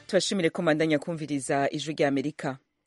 tubashimire ko mandanya kumviriza ijwi rya amerika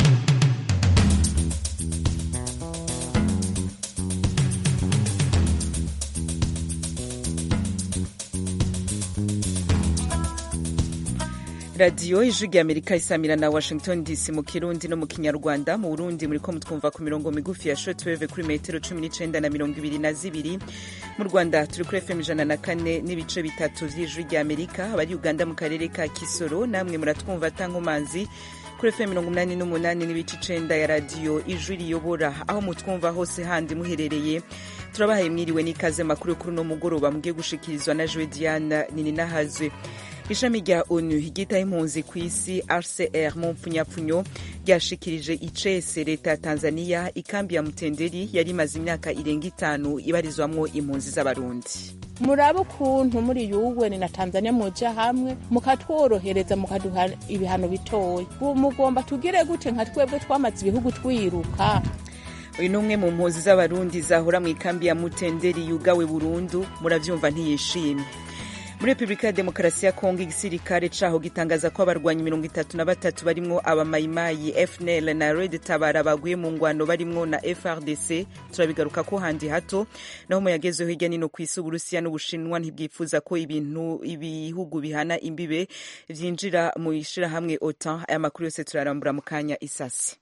radiyo ijwi rya amerika isamira na washington dc mu kirundi no mu kinyarwanda mu burundi muriko mutwumva ku mirongo migufi ya shortwave kuri metero cumi n'icenda na mirongo ibiri na zibiri mu rwanda turi kuri fm ijana na kane n'ibice bitatu vy'ijwi rya amerika abari uganda mu karere ka kisoro namwe muratwumva tankomanzi kuri fm mirongo umunani n'umunani n'ibice icenda ya radiyo ijwi riyobora aho mutwumva hose handi muherereye turabahaye mwiriwe n'ikaze makuru kuri uno mugoroba mugiye gushikirizwa na jowe diana nininahazwe ishami rya onu ryitaho impunzi ku isi rcr mu mpfunyapfunyo ryashikirije icese leta ya tanzania ikambi ya mutenderi yari imaze imyaka irenga itanu ibarizwamwo impunzi z'abarundi murabe ukuntu muri yuweni na tanzania muja hamwe mukatworohereza mukaduha ibihano bitoya mugomba tugire gute nka twebwe twamaze ibihugu twiruka uyu ni umwe mu mpunzi z'abarundi zahora mu ikambi ya mutenderi yugawe burundu muravyumva ntiyishimye muri repubulika ya demokarasi ya kongo igisirikare caho gitangaza ko abarwanyi mirongo itatu na batatu barimwo abamayimayi fnl na red tabara baguye mu ngwano barimwo na frdc turabigaruka ko handi hato naho mu yagezeho hirya nino ku isi uburusiya n'ubushinwa ntibwifuza ko ibintu ibihugu bihana imbibe vyinjira mu ishirahamwe otan aya makuru yose turarambura mu kanya isasi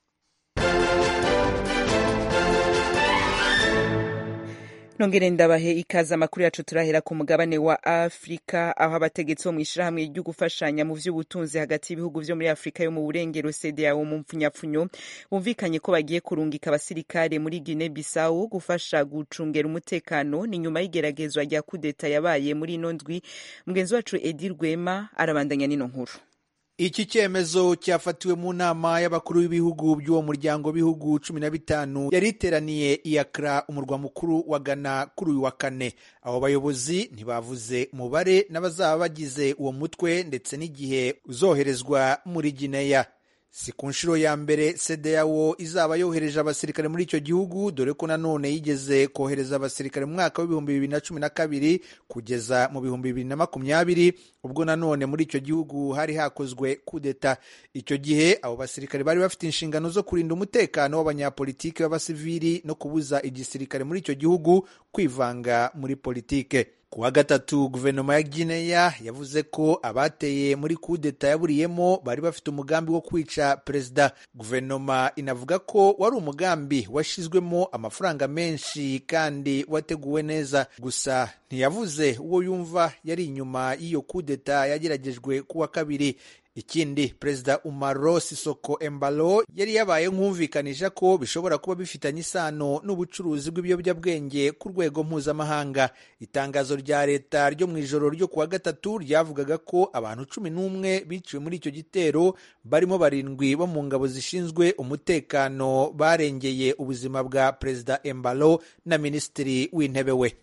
nongere ndabahe ikaze amakuru yacu turahera ku mugabane wa afurika aho abategetsi bo mu ishirahamwe ryo gufashanya mu vy'ubutunzi hagati y'ibihugu vyo muri afurika yo mu burengero cdao mu mpfunyapfunyo bumvikanye ko bagiye kurungika abasirikare muri guine bissau gufasha gucungera umutekano ni nyuma y'igeragezwa rya kudeta yabaye muri ino ndwi mugenzi wacu edi rwema arabandanya n'ino nkuru iki cyemezo cyafatiwe mu nama y'abakuru b'ibihugu by'uwo muryango w'ibihugu cumi na bitanu yari iteraniye i Accra umurwa mukuru wa Ghana kuri uyu wa kane abo bayobozi ntibavuze umubare n'abazaba bagize uwo mutwe ndetse n'igihe uzoherezwa muri Gineya si ku nshuro ya mbere CEDEAO izaba yohereje abasirikare muri icyo gihugu dore ko nanone yigeze kohereza abasirikare mu mwaka w'ibihumbi bibiri na cumi na kabiri kugeza mu bihumbi bibiri na makumyabiri ubwo nanone muri icyo gihugu hari hakozwe kudeta icyo gihe abo basirikare bari bafite inshingano zo kurinda umutekano w'abanyapolitike b'abasivili no kubuza igisirikare muri icyo gihugu kwivanga muri politike ku wa gatatu guverinoma ya gineya yavuze ko abateye muri kudeta yaburiyemo bari bafite umugambi wo kwica perezida guverinoma inavuga ko wari umugambi washyizwemo amafaranga menshi kandi wateguwe neza gusa ntiyavuze uwo yumva yari inyuma y'iyo kudeta yageragejwe ku wa kabiri ikindi perezida umaro sisoko embalo yari yabaye nk'umvikanisha ko bishobora kuba bifitanye isano n'ubucuruzi bw'ibiyobyabwenge ku rwego mpuzamahanga itangazo rya leta ryo mu ijoro ryo kuwa gatatu ryavugaga ko abantu cumi n'umwe biciwe muri icyo gitero barimo barindwi bo mu ngabo zishinzwe umutekano barengeye ubuzima bwa perezida embalo na minisitiri w'intebe we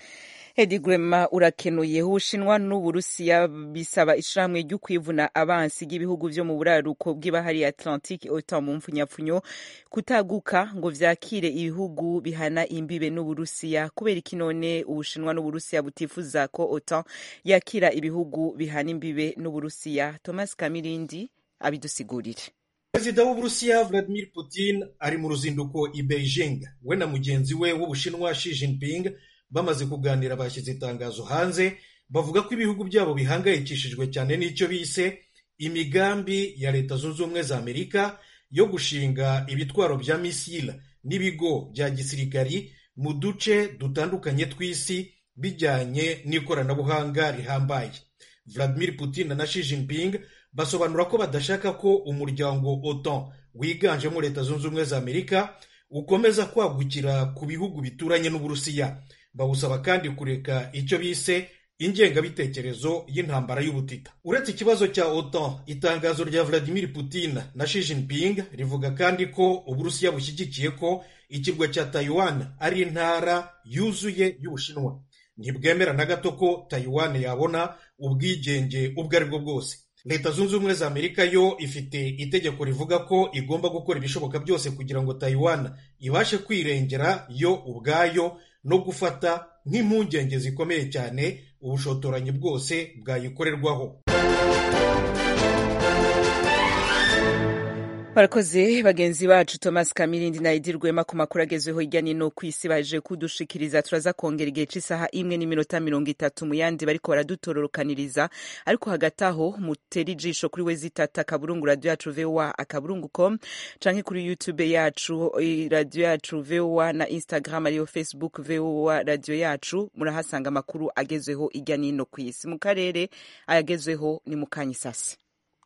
Hedi Grema urakenuye ubushinwa n'uburusiya bisaba ishirahamwe ryo kwivuna abansi b'ibihugu vyo mu buraruko bw'ibahari Atlantique OTAN mu mpfunyapfunyo kutaguka ngo vyakire ibihugu bihana imbibe n'uburusiya kubera iki none ubushinwa n'uburusiya butifuza ko OTAN yakira ibihugu bihana imbibe n'uburusiya Thomas Kamirindi abidusigurire perezida w'uburusiya vladimir putin ari mu ruzinduko i beijing we na mugenzi we w'ubushinwa Xi Jinping bamaze kuganira bashyize itangazo hanze bavuga ko ibihugu byabo bihangayikishijwe cyane n'icyo bise imigambi ya leta zunze ubumwe za amerika yo gushinga ibitwaro bya misile n'ibigo bya gisirikari mu duce dutandukanye tw'isi bijyanye n'ikoranabuhanga rihambaye vladimir putin na Xi Jinping basobanura ko badashaka ko umuryango otan wiganjemo leta zunze ubumwe za amerika ukomeza kwagukira ku bihugu bituranye n'uburusiya bawusaba kandi kureka icyo bise ingengabitekerezo y'intambara y'ubutita uretse ikibazo cya otan itangazo rya vladimir putin na Xi Jinping rivuga kandi ko uburusiya bushyigikiye ko ikirwa cya taiwan ari intara yuzuye y'ubushinwa ntibwemera na gato ko taiwan yabona ubwigenge ubwo ari bwo bwose leta zunze ubumwe za amerika yo ifite itegeko rivuga ko igomba gukora ibishoboka byose kugira ngo taiwan ibashe kwirengera yo ubwayo no gufata nk'impungenge zikomeye cyane ubushotoranyi bwose bwayikorerwaho barakoze bagenzi bacu thomas kamirindi na edi rwema ku makuru agezweho hirya nino ku isi baje kudushikiriza turaza kongera igihe cy'isaha imwe n'iminota mirongo itatu mu yandi bariko baradutororokaniriza ariko hagati aho mutera ijisho kuri we zitata akaburungu radiyo yacu voa akaburungu com canke kuri youtube yacu radiyo yacu voa na instagram ariyo facebook voa radiyo yacu murahasanga amakuru agezweho hirya nino ku isi mu karere ayagezweho ni mu kanyisasi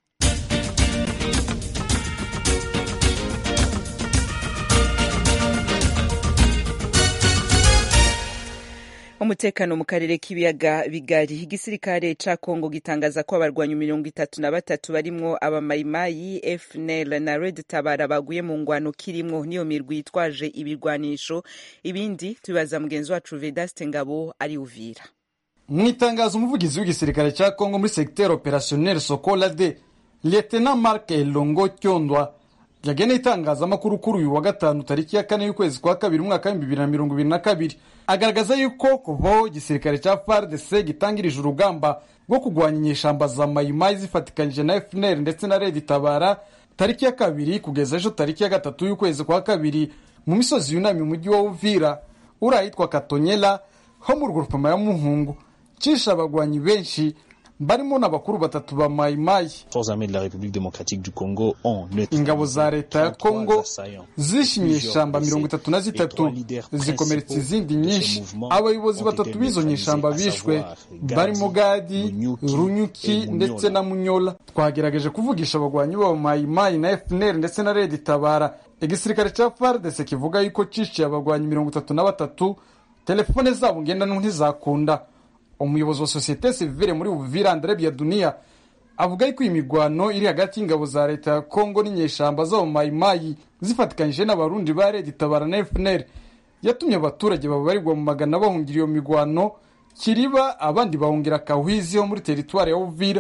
umutekano mu karere k'ibiyaga bigari igisirikare ca kongo gitangaza ko abarwanyi mirongo itatu na batatu barimwo abamayimayi fnl na red tabara baguye mu ngwano kirimwo niyo mirwi yitwaje ibirwanisho ibindi tubibaza mugenzi wacu vedaste ngabo ari uvira mu itangazo umuvugizi w'igisirikare ca kongo muri secteur opérationnel sokola de lieutenant mark elongo cyondwa yageneye itangazamakuru kuri uyu wa gatanu tariki ya kane y'ukwezi kwa kabiri umwaka w'ibihumbi bibiri na mirongo ibiri na kabiri agaragaza yuko kuvaho igisirikare cya fardc gitangirije urugamba rwo kurwanya inyeshamba za mayimayi zifatikanyije na fnr ndetse na redi tabara tariki ya kabiri kugeza ejo tariki ya gatatu y'ukwezi kwa kabiri mu misozi yunamye umujyi wa uvira uri ahitwa katonyela ho mu rugurupama ya muhungu cisha abagwanyi benshi barimo n'abakuru batatu ba mayimayi ingabo za leta ya kongo zishimye ishamba mirongo itatu na zitatu zikomeretsa izindi nyinshi abayobozi batatu b'izo nyeshamba bishwe barimo gadi runyuki ndetse na munyola twagerageje kuvugisha abagwanyi b'aba mayimayi na fnr ndetse na redi tabara igisirikare cya fardese kivuga yuko ciciye abagwanyi mirongo itatu na batatu telefone zabo ngendanwa ntizakunda umuyobozi wa sosiyete sivile muri uvira andre biadunia avuga yuko iyi mirwano iri hagati y'ingabo za leta ya kongo n'inyeshamba z'abamayimayi zifatikanyije n'abarundi ba redi tabara na fnr yatumye abaturage babarirwa mu magana bahungira iyo mirwano kiriba abandi bahungira kahwizi ho muri teritwari ya uvira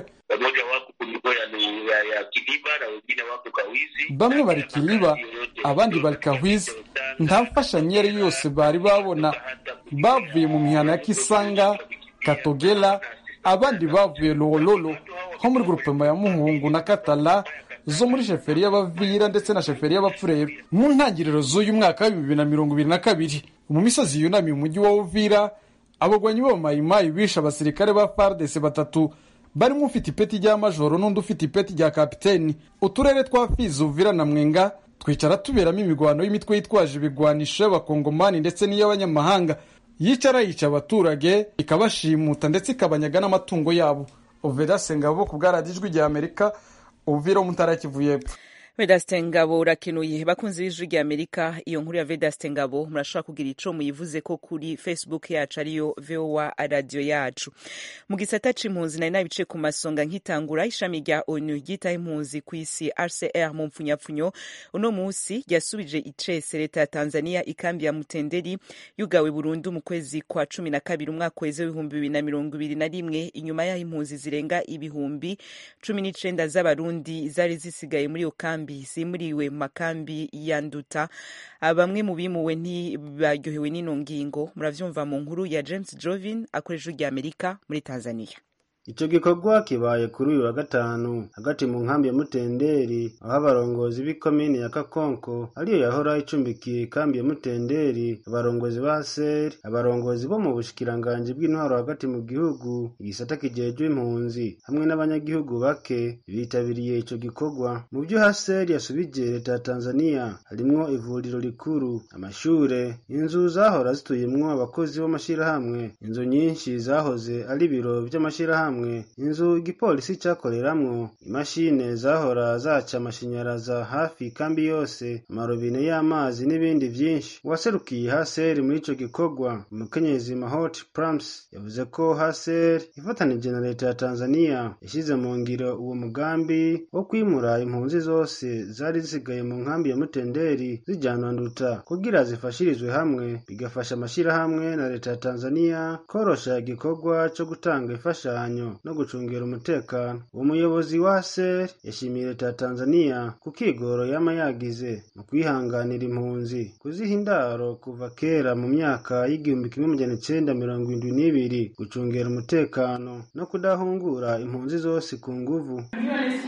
bamwe bari kiriba abandi bari kahwizi nta mfashanyo iyo ari yo yose bari babona bavuye mu mihana ya kisanga katogela abandi bavuye lololo ho muri grupema ya muhungu na katala zo muri sheferi y'abavira ndetse na sheferi y'abapfurero mu ntangiriro z'uyu mwaka wa bibiri na mirongo ibiri na kabiri mu misozi yunamiye umujyi wa uvira abagwanyi b'abamayimayi bishe abasirikare ba fardese batatu barimo ufite ipeti rya majoro n'undi ufite ipeti rya kapiteni uturere twa fizi uvira na mwenga twicara tuberamo imigwano y'imitwe yitwaje ibigwanisho y'abakongomani ndetse n'iy'abanyamahanga yicara yica abaturage ikabashimuta ndetse ikabanyaga n'amatungo yabo uvera sengabo ku bwaradijwi rya amerika uvira umutara kivu y'epfo vedaste ngabo urakenuye bakunzi b'ijwi rya amerika iyo nkuru ya vedaste ngabo murashobora kugira ico muyivuze ko kuri facebook yacu ariyo voa radio yacu mu gisata c'impunzi nari nabice ku masonga nkitangura ishami rya onu ryitaho impunzi ku isi rcr mu mpfunyapfunyo uno musi ryasubije icese leta ya tanzania ikambi ya mutenderi yugawe burundu mu kwezi kwa cumi na kabiri umwaka weze w'ibihumbi bibiri na mirongo ibiri na rimwe inyuma y'aho impunzi zirenga ibihumbi cumi n'icenda z'abarundi zari zisigaye muri iyo kambi zimuriwe mu makambi ya nduta bamwe mu bimuwe ntibaryohewe n'ino ngingo muravyumva mu nkuru ya james jovin akoresha rya amerika muri tanzania Ico gikorwa kibaye kuri uyu wa gatanu hagati mu nkambi ya Mutenderi aho abarongozi b'ikomine ya Kakonko ariyo yahora icumbikiye ikambi ya Mutenderi abarongozi ba SER abarongozi bo mu bushikiranganji bw'intwaro hagati mu gihugu igisata kijejwe impunzi hamwe n'abanyagihugu bake bitabiriye ico gikorwa mu vyo HCR yasubije leta ya Tanzania harimwo ivuriro rikuru amashure inzu zahora zituyemwo abakozi b'amashirahamwe inzu nyinshi zahoze ari ibiro vy'amashirahamwe inzu igipolisi cakoreramwo imashine zahora zaca amashanyaraza hafi kambi yose amarobine y'amazi n'ibindi vyinshi uwaserukiye haseri muri ico gikorwa umukenyezi mahot prams yavuze ko haser ifatanije na leta ya tanzania yashize mu ngiro uwo mugambi wo kwimura impunzi zose zari zisigaye mu nkambi ya mutenderi zijanwa nduta kugira zifashirizwe hamwe bigafasha amashirahamwe na leta ya tanzania korosha igikorwa co gutanga imfashanyo no gucungera umutekano uwo muyobozi wa ser yashimiye leta ya tanzania ku kigoro yama yagize mu kwihanganira impunzi kuziha indaro kuva kera mu myaka y'igihumbi kimwe magana icenda mirongo indwi n'ibiri gucungera umutekano no kudahungura impunzi zose ku nguvu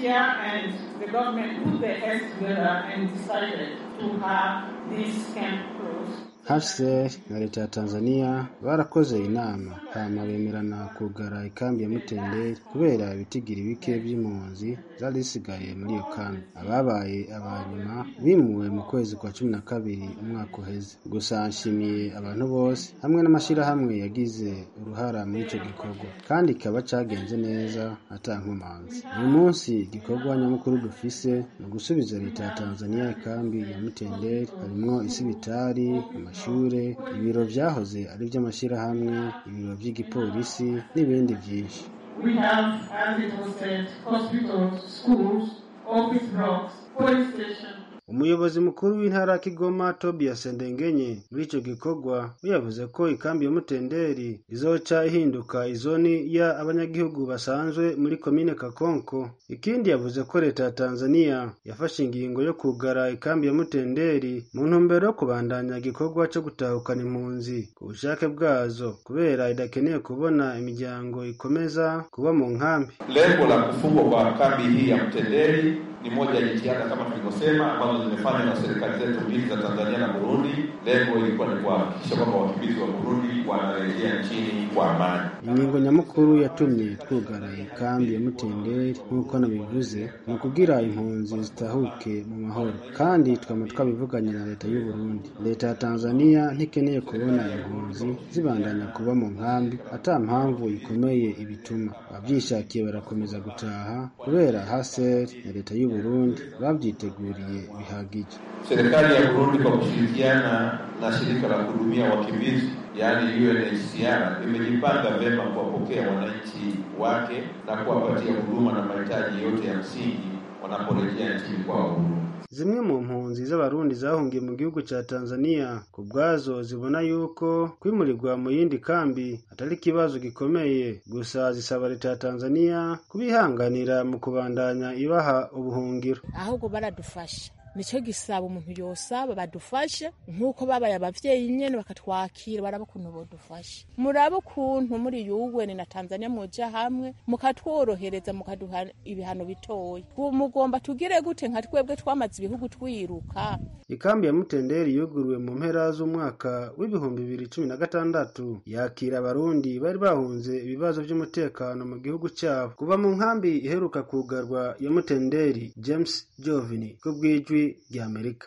UNHCR and the government put their heads together and decided to have this camp closed. HCR na leta ya Tanzania barakoze inama hama bemerana kugara ikambi ya Mutenderi kubera ibitigiri bike vy'impunzi zari zisigaye muri iyo kambi ababaye abanyuma bimuwe mu kwezi kwa cumi na kabiri umwaka uheze gusa nshimiye abantu bose hamwe n'amashirahamwe yagize uruhara muri ico gikorwa kandi kikaba cagenze neza ata nkomanzi uyu munsi igikorwa nyamukuru dufise ni ugusubiza leta ya Tanzania ikambi ya Mutenderi harimwo isibitari amashure ibiro vyahoze ari vy'amashirahamwe ibiro vy'igipolisi n'ibindi vyinshi We have, as it was said, hospitals, schools, office blocks, police stations, umuyobozi mukuru w'intara ya Kigoma Tobias Ndengenye muri ico gikorwa we yavuze ko ikambi ya Mutenderi izoca ihinduka izoni ya abanyagihugu basanzwe muri komine Kakonko ikindi yavuze ko leta ya Tanzania yafashe ingingo yo kugara ikambi ya Mutenderi mu ntumbero yo kubandanya igikorwa co gutahukana impunzi ku bushake bwazo kubera idakeneye kubona imiryango ikomeza kuba mu nkambi Lengo la kufungwa kwa kambi hii ya Mtenderi ni moja ya jitihada kama tulivyosema, ambazo zimefanywa na serikali zetu mbili za Tanzania na Burundi. Lengo ilikuwa ni kuhakikisha kwamba wakimbizi wa Burundi wanarejea nchini kwa amani. ingingo nyamukuru yatumye twugara ikambi ya Mutenderi nk'uko nabivuze ni ukugira impunzi zitahuke mu mahoro kandi twama twabivuganye na leta y'u Burundi leta ya Tanzania ntikeneye kubona impunzi zibandanya kuba mu nkambi ata mpamvu ikomeye ibituma abavyishakiye barakomeza gutaha kubera HCR na leta y'u Burundi bavyiteguriye bihagije Serikali ya Burundi kwa kushirikiana na shirika la kuhudumia wakimbizi yaani UNHCR imejipanga vyema kuwapokea wananchi wake na kuwapatia huduma na mahitaji yote ya msingi wanaporejea nchini kwao. Zimwe mu mpunzi z'abarundi zahungiye mu gihugu ca Tanzania ku bwazo zibona yuko kwimurirwa mu yindi kambi atari ikibazo gikomeye gusa zisaba leta ya Tanzania kubihanganira mu kubandanya ibaha ubuhungiro ahubwo baradufasha nicyo gisaba umuntu yosaba badufashe nk'uko babaye abavyeyi nyene bakatwakira baraba ukuntu bodufasha murabe ukuntu muri yuweni na tanzania muja hamwe mukatworohereza mukaduha ibihano bitoya ubu mugomba tugire gute nka twebwe twamaze ibihugu twiruka ikambi ya Mutenderi yuguruwe mu mpera z'umwaka w'ibihumbi bibiri cumi na gatandatu yakira abarundi bari bahunze ibibazo vy'umutekano mu gihugu cyabo kuva mu nkambi iheruka kugarwa ya Mutenderi James Jovini ku bw'ijwi rya Amerika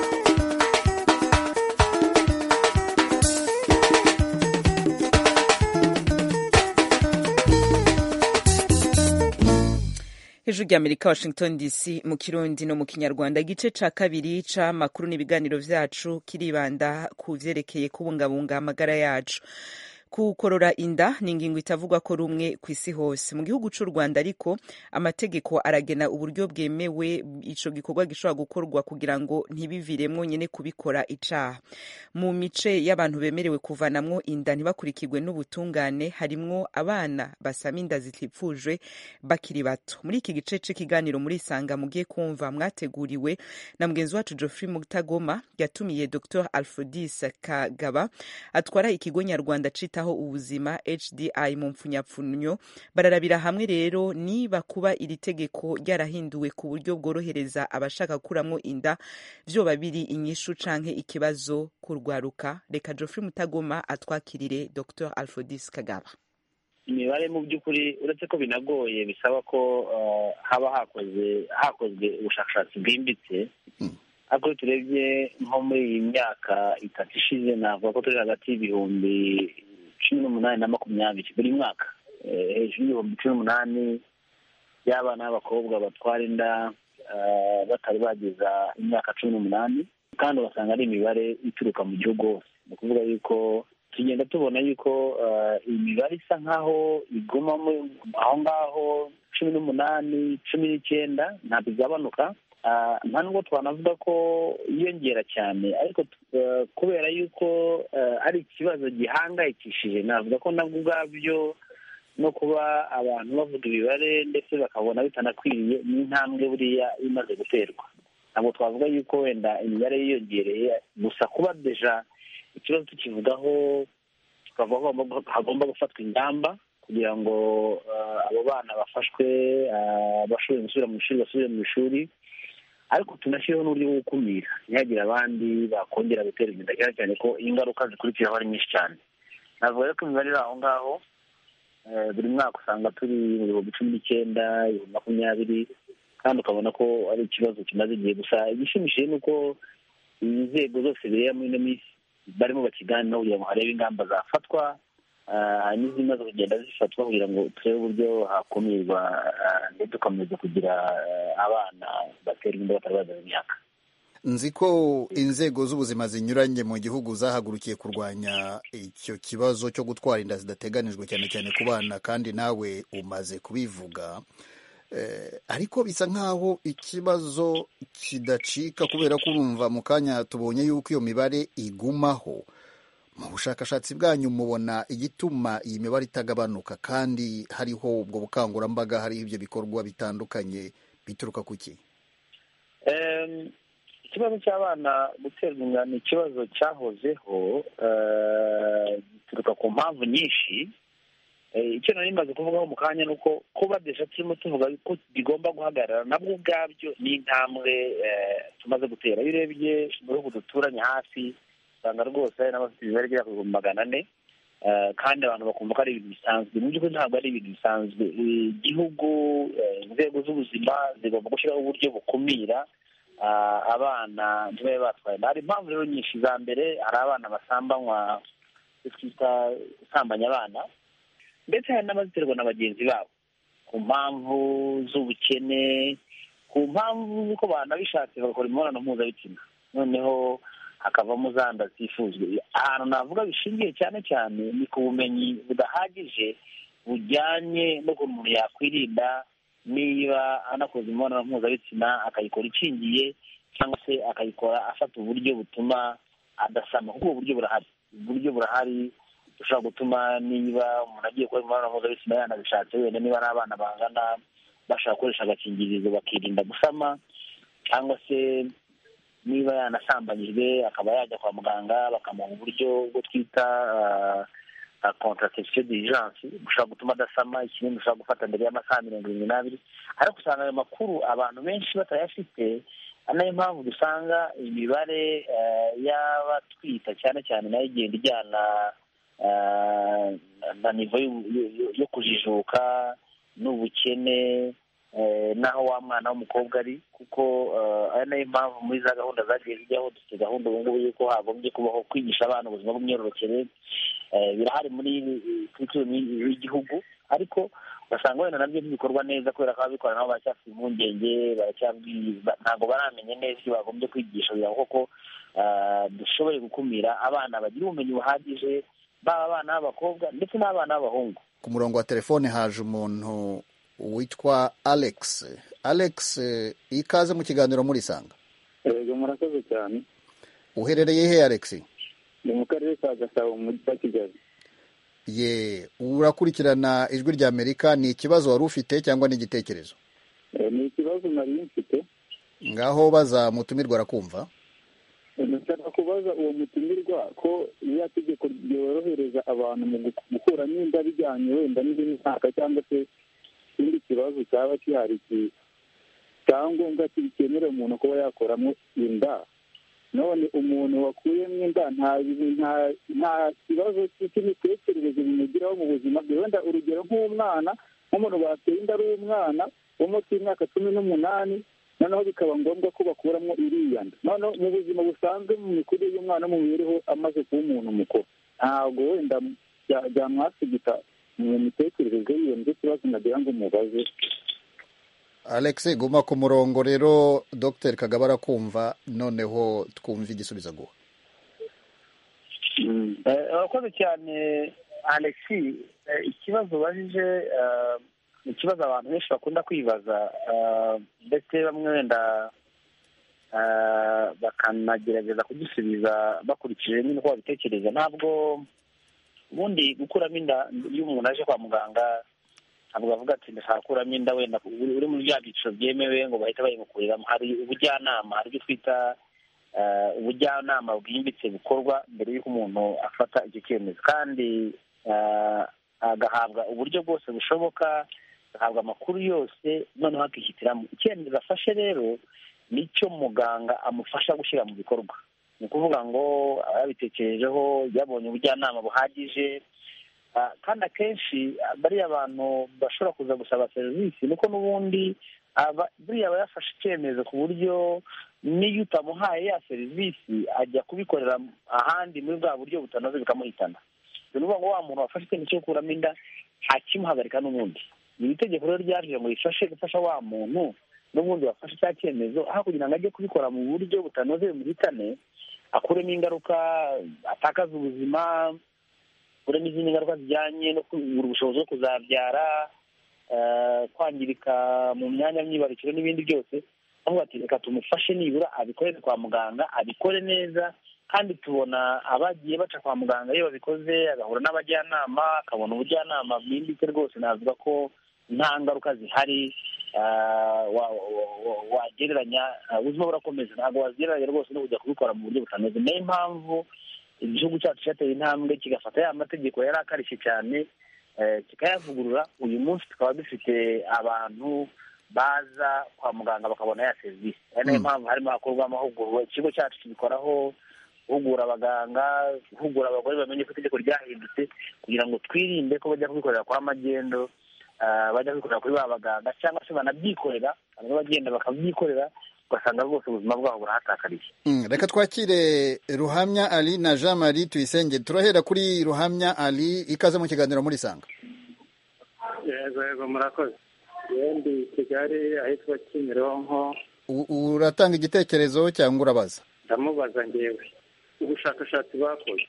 hejuru ry'amerika washington dc mu kirundi no mu kinyarwanda igice ca kabiri c'amakuru n'ibiganiro vyacu kiribanda ku vyerekeye kubungabunga amagara yacu kukorora inda ni ingingo itavugwa ko rumwe ku isi hose mu gihugu c'u rwanda ariko amategeko aragena uburyo bwemewe ico gikorwa gishobora gukorwa kugira ngo ntibiviremwo nyene kubikora icaha mu mice y'abantu bemerewe kuvanamwo inda ntibakurikirwe n'ubutungane harimwo abana basama inda zitipfujwe bakiri bato muri iki gice c'ikiganiro muri isanga mugiye kumva mwateguriwe na mugenzi wacu geoffrey mutagoma yatumiye dr alfrodis kagaba atwara ikigo nyarwanda cita kwitaho ubuzima hdi mu mpfunyapfunyo bararabira hamwe rero niba kuba iri tegeko ryarahinduwe ku buryo bworohereza abashaka gukuramwo inda vyoba biri inyishu canke ikibazo kurwaruka reka geoffrey mutagoma atwakirire dr alfodis kagaba imibare mu by'ukuri uretse ko binagoye bisaba ko haba hakoze hakozwe ubushakashatsi bwimbitse ariko iyo turebye nko muri iyi myaka itatu ishize navuga ko turi hagati y'ibihumbi cumi n'umunani na makumyabiri buri mwaka hejuru y'ibihumbi cumi n'umunani y'abana b'abakobwa batwara inda batari bageza imyaka cumi n'umunani kandi ugasanga ari imibare ituruka mu gihugu hose ni ukuvuga yuko tugenda tubona yuko iyi mibare isa nk'aho iguma aho ngaho cumi n'umunani cumi n'icyenda ntabwo igabanuka nta nubwo twanavuga ko yiyongera cyane ariko kubera yuko ari ikibazo gihangayikishije navuga ko nabwo ubwabyo no kuba abantu bavuga imibare ndetse bakabona bitanakwiriye ni intambwe buriya imaze guterwa ntabwo twavuga yuko wenda imibare yiyongereye gusa kuba deja ikibazo tukivugaho tukavuga ko hagomba gufatwa ingamba kugira ngo abo bana bafashwe bashoboye gusubira mu ishuri basubire mu ishuri ariko tunashyireho n'uburyo bwo gukumira ntihagire abandi bakongera gutera inda cyane cyane ko ingaruka zikurikiraho ari nyinshi cyane navuga rero ko imibare iri aho ngaho buri mwaka usanga turi mu bihumbi cumi n'icyenda ibihumbi makumyabiri kandi ukabona ko ari ikibazo kimaze igihe gusa igishimishije ni uko inzego zose bireba muri ino minsi barimo bakiganiraho kugira ngo harebe ingamba zafatwa n'izimaze kugenda zifatwa kugira ngo turebe uburyo hakumirwa ndetse tukomeza kugira abana baterwa inda batari bazaza imyaka nzi ko inzego z'ubuzima zinyuranye mu gihugu zahagurukiye kurwanya icyo kibazo cyo gutwara inda zidateganijwe cyane cyane ku bana kandi nawe umaze kubivuga ariko bisa nk'aho ikibazo kidacika kubera ko urumva mu kanya tubonye yuko iyo mibare igumaho mu bushakashatsi bwanyu mubona igituma iyi mibare itagabanuka kandi hariho ubwo bukangurambaga hariho ibyo bikorwa bitandukanye bituruka ku ki ikibazo cy'abana guterwa inda ni ikibazo cyahozeho gituruka ku mpamvu nyinshi icyo nari maze kuvugaho mu kanya ni uko kuba desha turimo tuvuga ko bigomba guhagarara nabwo ubwabyo ni intambwe tumaze gutera iyo urebye mu bihugu duturanye hafi usanga rwose hari n'abafite imibare igera ku bihumbi magana ane kandi abantu bakumva ko ari ibintu bisanzwe mu by'ukuri ntabwo ari ibintu bisanzwe igihugu inzego z'ubuzima zigomba gushyiraho uburyo bukumira abana ntibabe batwaye hari impamvu rero nyinshi za mbere hari abana basambanywa twita gusambanya abana ndetse hari n'abaziterwa na bagenzi babo ku mpamvu z'ubukene ku mpamvu z'uko banabishatse bagakora imibonano mpuzabitsina noneho hakavamo za nda zitifuzwe ahantu navuga bishingiye cyane cyane ni ku bumenyi budahagije bujyanye n'ukuntu umuntu yakwirinda niba anakoze imibonano mpuzabitsina akayikora ikingiye cyangwa se akayikora afata uburyo butuma adasama kuko ubu buryo burahari uburyo burahari bushobora gutuma niba umuntu agiye gukora imibonano mpuzabitsina yanabishatse wenda niba ari abana bangana bashobora gukoresha agakingirizo bakirinda gusama cyangwa se niba yanasambanyijwe akaba yajya kwa muganga bakamuha uburyo bwo twita contraception d'urgence bushobora gutuma adasama ikinini ushobora gufata mbere y'amasaha mirongo irindwi n'abiri ariko usanga ayo makuru abantu benshi batayafite ari nayo mpamvu dusanga imibare y'abatwita cyane cyane nayo igenda ijyana na nivo yo kujijuka n'ubukene n'aho wa mwana w'umukobwa ari kuko ari nayo mpamvu muri za gahunda zagiye zijyaho dufite gahunda ubu ngubu y'uko hagombye kubaho kwigisha abana ubuzima bw'imyororokere birahari muri kurikironi y'igihugu ariko ugasanga wenda nabyo ntibikorwa neza kubera ko ababikora nabo baracyafite impungenge ntabwo baramenya neza ibyo bagombye kwigisha kugira ngo koko dushoboye gukumira abana bagira ubumenyi buhagije baba abana b'abakobwa ndetse n'abana b'abahungu ku murongo wa telefone haje umuntu witwa alex alex ikaze mu kiganiro murisanga yego murakoze cyane uherereye he alex ni mu karere ka gasabo mu mujyi wa kigali ye urakurikirana ijwi rya amerika ni ikibazo wari ufite cyangwa ni igitekerezo ni ikibazo nari mfite ngaho baza mutumirwa arakumva ndashaka kubaza uwo mutumirwa ko iriya tegeko ryorohereza abantu mu gukuramo inda bijyanye wenda n'indi myaka cyangwa se ikindi kibazo cyaba gihari cyangombwa cyemerera umuntu kuba yakoramo inda none umuntu wakuyemo inda nta kibazo cy'imitekerereze bimugiraho mu buzima bwe wenda urugero nk'umwana nk'umuntu bateye inda ari umwana wo munsi y'imyaka cumi n'umunani noneho bikaba ngombwa ko bakuramo iriya nda noneho mu buzima busanzwe mu mikurire y'umwana mu mibereho amaze kuba umuntu mukuru ntabwo wenda byamwasigika mu mitekerereze yiwe nicyo kibazo nagira ngo umubaze alex guma ku murongo rero dr kagaba arakumva noneho twumva igisubizo aguha urakoze cyane alex ikibazo ubajije ni ikibazo abantu benshi bakunda kwibaza ndetse bamwe wenda bakanagerageza kugisubiza bakurikije nyine uko babitekereza ntabwo ubundi gukuramo inda iyo umuntu aje kwa muganga ntabwo bavuga ati ndashaka gukuramo inda wenda uri muri bya byiciro byemewe ngo bahite bayimukuriramo hari ubujyanama hari ibyo twita ubujyanama bwimbitse bukorwa mbere y'uko umuntu afata icyo cyemezo kandi agahabwa uburyo bwose bushoboka agahabwa amakuru yose noneho akihitiramo icyemezo afashe rero nicyo muganga amufasha gushyira mu bikorwa ni ukuvuga ngo yabitekerejeho yabonye ubujyanama buhagije kandi akenshi bariya abantu bashobora kuza gusaba serivisi nuko n'ubundi buriya aba yafashe icyemezo ku buryo n'iyo utamuhaye ya serivisi ajya kubikorera ahandi muri bwa buryo butanoze bikamuhitana ni ukuvuga ngo wa muntu wafashe icyemezo cyo gukuramo inda ntakimuhagarika n'ubundi iri tegeko rero ryaje ngo rifashe gufasha wa muntu n'ubundi wafashe cya cyemezo aho kugira ngo ajye kubikora mu buryo butanoze bimuhitane akuremo ingaruka atakaza ubuzima akuremo izindi ngaruka zijyanye no kubura ubushobozi bwo kuzabyara kwangirika mu myanya myibarukiro n'ibindi byose aho bati reka tumufashe nibura abikorere kwa muganga abikore neza kandi tubona abagiye baca kwa muganga iyo babikoze agahura n'abajyanama akabona ubujyanama bwimbitse rwose navuga ko nta ngaruka zihari wagereranya ubuzima burakomeza ntabwo wagereranya rwose no kujya kubikora mu buryo butanoze niyo mpamvu igihugu cyacu cyateye intambwe kigafata ya mategeko yari akarishye cyane kikayavugurura uyu munsi tukaba dufite abantu baza kwa muganga bakabona ya serivisi ari nayo mpamvu harimo hakorwa amahugurwa ikigo cyacu kibikoraho guhugura abaganga guhugura abagore bamenye ko itegeko ryahindutse kugira ngo twirinde ko bajya kubikorera kwa magendo bajya kubikorera kuri ba baganga cyangwa se banabyikorera bamwe bagenda bakabyikorera ugasanga rwose ubuzima bwabo burahatakariye reka twakire ruhamya ali na jean marie tuyisenge turahera kuri ruhamya ali ikaze mu kiganiro muri sanga yego yego murakoze ndi kigali ahitwa kimironko uratanga igitekerezo cyangwa urabaza ndamubaza ngewe ubushakashatsi bakoze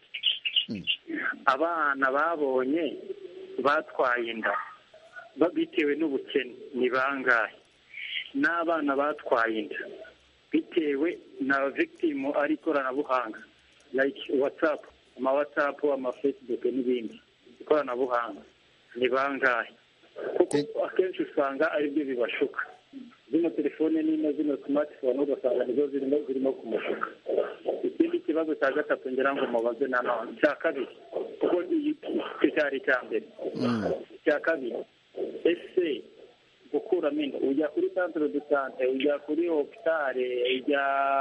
abana babonye batwaye inda bitewe n'ubukene ni bangahe n'abana batwaye inda bitewe na victimu ari ikoranabuhanga like watsapu ama watsapu ama fesibuke n'ibindi ikoranabuhanga ni bangahe kuko akenshi usanga aribyo bibashuka zino telefone nino zino simatifone ugasanga nizo zirimo zirimo kumushuka ikindi kibazo cya gatatu ngira ngo mubaze nanone icya kabiri kuko icyo cyari icya mbere icya kabiri ese gukuramo inda ujya kuri centre de sante ujya kuri hopitale ujya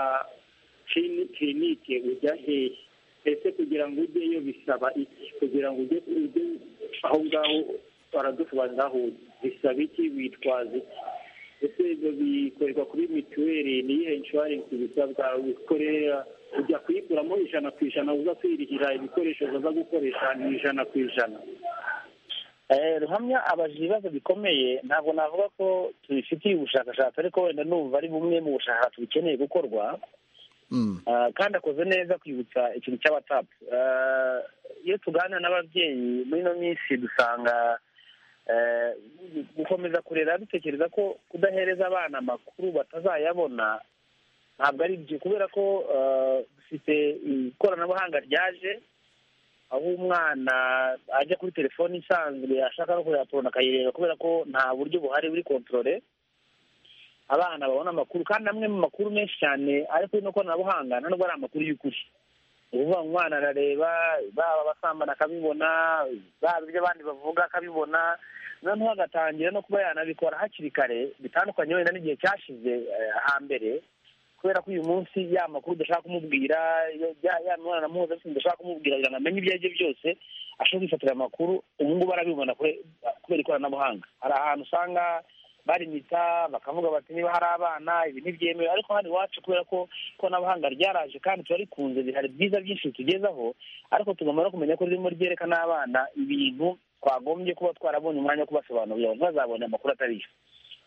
kirinike ujya hehe ese kugira ngo ujyeyo bisaba iki kugira ngo ujye aho ngaho baradusobanurira aho bisaba iki witwaza iki ese ibyo bikorerwa kuri mituweli niyihe inshuwarensi bisabwa wikorera ujya kuyikuramo ijana ku ijana uza kwirihira ibikoresho uza gukoresha ni ijana ku ijana ruhamya abaje ibibazo bikomeye ntabwo navuga ko tubifitiye ubushakashatsi ariko wenda numva ari bumwe mu bushakashatsi bukeneye gukorwa kandi akoze neza kwibutsa ikintu cya watsapu iyo tuganira n'ababyeyi muri ino minsi dusanga gukomeza kurera dutekereza ko kudahereza abana amakuru batazayabona ntabwo ari byo kubera ko dufite ikoranabuhanga ryaje aho umwana ajya kuri telefoni isanzwe ashaka no kureba porona akayireba kubera ko nta buryo buhari buri kontorore abana babona amakuru kandi amwe mu makuru menshi cyane ari kuri ino koranabuhanga nta nubwo ari amakuru y'ukuri ni ukuvuga ngo umwana arareba baba abasambana akabibona baba ibyo abandi bavuga akabibona noneho agatangira no kuba yanabikora hakiri kare bitandukanye wenda n'igihe cyashize hambere kubera ko uyu munsi ya makuru udashaka kumubwira ya mibonano mpuzabitsina udashaka kumubwira kugira ngo amenye ibyo ari byo byose ashobora kwifatira amakuru ubu ngubu arabibona kubera ikoranabuhanga hari ahantu usanga barimita bakavuga bati niba hari abana ibi ntibyemewe ariko hano iwacu kubera ko ikoranabuhanga ryaraje kandi turarikunze hari byiza byinshi tugezaho ariko tugomba no kumenya ko ririmo ryerekana abana ibintu twagombye kuba twarabonye umwanya wo kubasobanurira ngo ntibazabone amakuru atari yo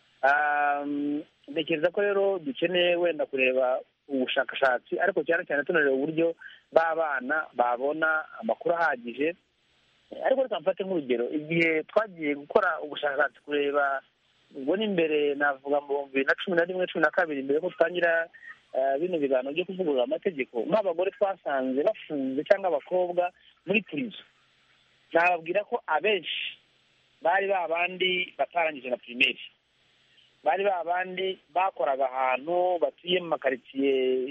ntekereza ko rero dukeneye wenda kureba ubushakashatsi ariko cyane cyane tunareba uburyo b'abana babona amakuru ahagije ariko reka mfate nk'urugero igihe twagiye gukora ubushakashatsi kureba ubwo ni mbere navuga mu bihumbi bibiri na cumi na rimwe cumi na kabiri mbere ko dutangira bino biganiro byo kuvugurura amategeko nk'abagore twasanze bafunze cyangwa abakobwa muri purizo nababwira ko abenshi bari ba bandi batarangije na pirimeri bari ba bandi bakoraga ahantu batuye mu makaritsiye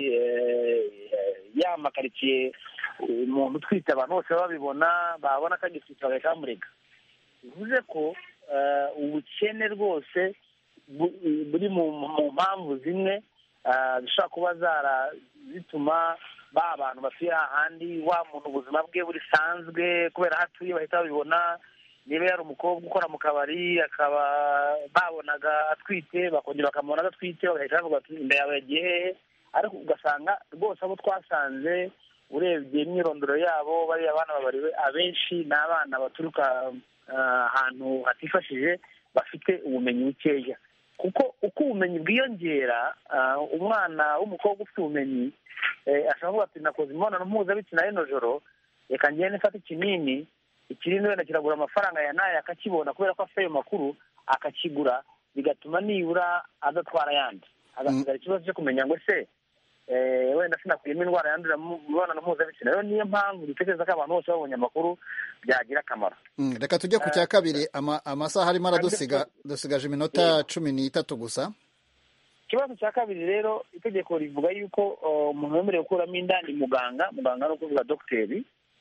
ya makaritsiye umuntu utwite abantu bose babibona babona ko agitwite bagahita bamurega bivuze ko eh, ubukene rwose bu- buri mu mu mpamvu zimwe ah, zishobora kuba zara zituma ba abantu batuye ahandi wa muntu ubuzima bwe busanzwe kubera aho atuye bahita babibona niba yari umukobwa ukora mu kabari akaba babonaga atwite bakongera bakamubona adatwite bagahita bavuga bati inda yawe yagiye hehe ariko ugasanga rwose abo twasanze urebye imyirondoro yabo bariya bana babariwe abenshi ni abana baturuka ah, ahantu hatifashije bafite ubumenyi bukeya kuko uko ubumenyi bwiyongera ah, umwana w'umukobwa ufite ubumenyi eh, ashobora kuvuga ati nakoze imibonano mpuzabitsina y'ino joro reka ngende mfate ikinini ikinini wenda kiragura amafaranga ya nayo akakibona kubera ko afite ayo makuru akakigura bigatuma nibura adatwara ayandi agasigara ikibazo cyo kumenya ngo se eh, wenda sinakuyemo indwara yandurira mu mibonano mpuzabitsina rero niyo mpamvu dutekereza ko abantu bose babonye amakuru byagira akamaro Mm, reka tujye ku cya kabiri ama- amasaha arimo aradusiga dusigaje iminota cumi n'itatu gusa ikibazo cya kabiri rero itegeko rivuga yuko uh, umuntu wemerewe gukuramo inda ni muganga muganga ni ukuvuga dogiteri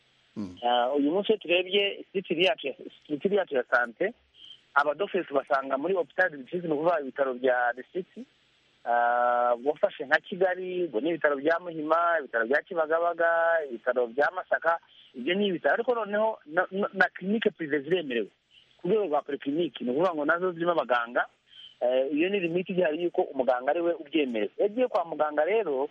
Uh, uyu munsi iyo turebye sitiri yacu ya- sitiri yacu ya sante abadogiteri tubasanga muri hopitali district ni ukuvuga ibitaro bya district Uh, wafashe nka kigali ubwo ni ibitaro bya muhima ibitaro bya kibagabaga ibitaro bya masaka ibyo ni ibitaro ariko noneho na- na- na kirinike purive ziremerewe ku rwego rwa porikiriniki ni ukuvuga ngo nazo zirimo abaganga Eh, iyo ni limiti igihari yuko umuganga ari we ubyemerewe iyo agiye kwa muganga rero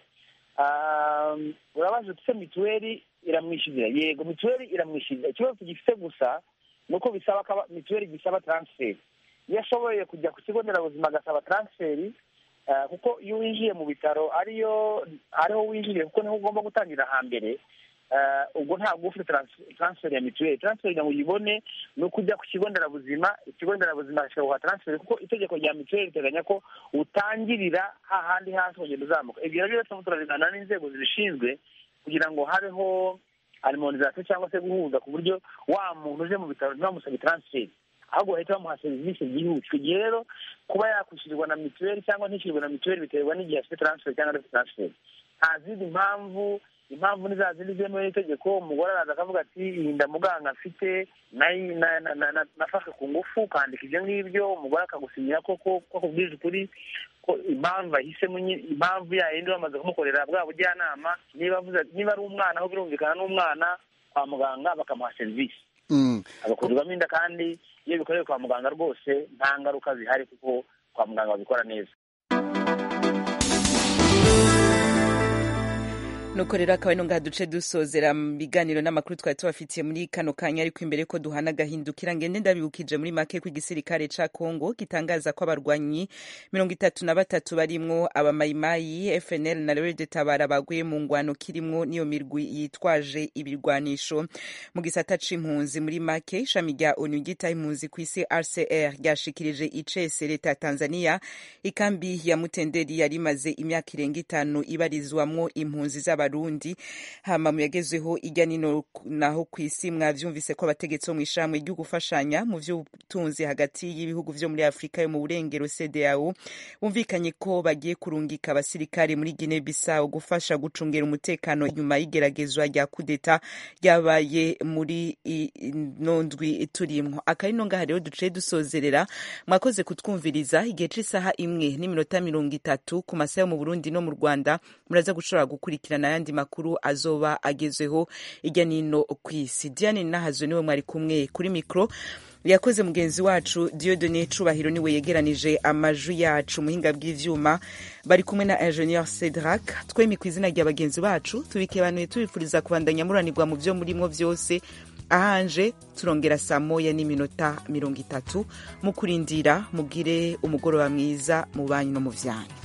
ah, urabaza uti se mituweli iramwishyurira yego mituweli iramwishyurira ikibazo tugifite gusa ni uko bisaba ko aba- mituweli gisaba taransiferi iyo ashoboye kujya ku kigo nderabuzima agasaba taransiferi ah, kuko iyo winjiye mu bitaro ariyo ariho winjiriye kuko niho ugomba gutangira hambere ah, ubwo ntabwo uba ufite trans- taransiferi ya mituweli taransiferi kugira ngo uyibone ni uko ujya ku kigo nderabuzima ikigo nderabuzima kikaguha taransiferi kuko itegeko rya mituweli riteganya ko utangirira hahandi hasi ukagenda uzamuka ibyo nabyo rero turimo turabigana n'inzego zibishinzwe kugira ngo habeho harmonizasiyo cyangwa se guhuza ku buryo wa muntu uje mu bitaro ntibamusabe taransiferi ahubwo bahita bamuha serivisi byihuse icyo gihe rero kuba yakwishyurirwa na mituweli cyangwa ntishyurirwe na mituweli biterwa n'igihe afite taransiferi cyangwa adafite taransiferi nta zindi mpamvu impamvu ni za zindi zemewe n'itegeko umugore araza akavuga ati iyi nda muganga afite nayi- na- na- na- na- nafashwe ku ngufu ukandika ibyo ngibyo umugore akagusinyira koko ko akubwije ukuri ko impamvu ahisemo nyi- impamvu yayindi bamaze kumukorera bwa bujyanama niba avuze niba ari umwana aho birumvikana n'umwana kwa muganga bakamuha serivisi Mm. agakurirwamo inda kandi iyo bikorewe kwa muganga rwose nta ngaruka zihari kuko kwa muganga babikora neza nuko rero akaba ari ngaha duce dusozera mu biganiro n'amakuru twari tubafitiye muri kano kanya ariko imbere ko duhana agahindukira ngende ndabibukije muri make ko igisirikare ca kongo gitangaza ko abarwanyi mirongo itatu na batatu barimwo abamayimayi fnl na rede tabara baguye mu ngwano kirimwo n'iyo mirwi yitwaje ibirwanisho mu gisata c'impunzi muri make ishami rya onu ryitaho impunzi ku isi rcr ryashikirije icese leta ya tanzania ikambi ya mutenderi yari imaze imyaka irenga itanu ibarizwamwo impunzi z'abarundi hama mu yagezweho ijya nino naho ku isi mwavyumvise ko abategetsi bo mw'ishirahamwe ryo gufashanya mu vy'ubutunzi hagati y'ibihugu vyo muri afurika yo mu burengero cdao bumvikanye ko bagiye kurungika abasirikare muri guinea bissau gufasha gucungera umutekano nyuma y'igeragezwa rya kudeta ryabaye muri ino ndwi turimwo akarino ngaha rero duciye dusozerera mwakoze kutwumviriza igihe c'isaha imwe n'iminota mirongo itatu ku masaha yo mu burundi no mu rwanda muraza gushobora gukurikirana ayandi makuru azoba agezweho irya nino ku isi diane nahazo niwe mwari kumwe kuri mikoro yakoze mugenzi wacu diodone cubahiro niwe yegeranije amajwi yacu muhinga bw'ivyuma bari kumwe na ingenieur cedrak twemi ku izina rya bagenzi bacu tubikebanuye tubifuriza kubandanya muranirwa mu vyo murimwo vyose ahanje turongera saa moya n'iminota mirongo itatu mu kurindira mugire umugoroba mwiza mu banyu no mu vyanyu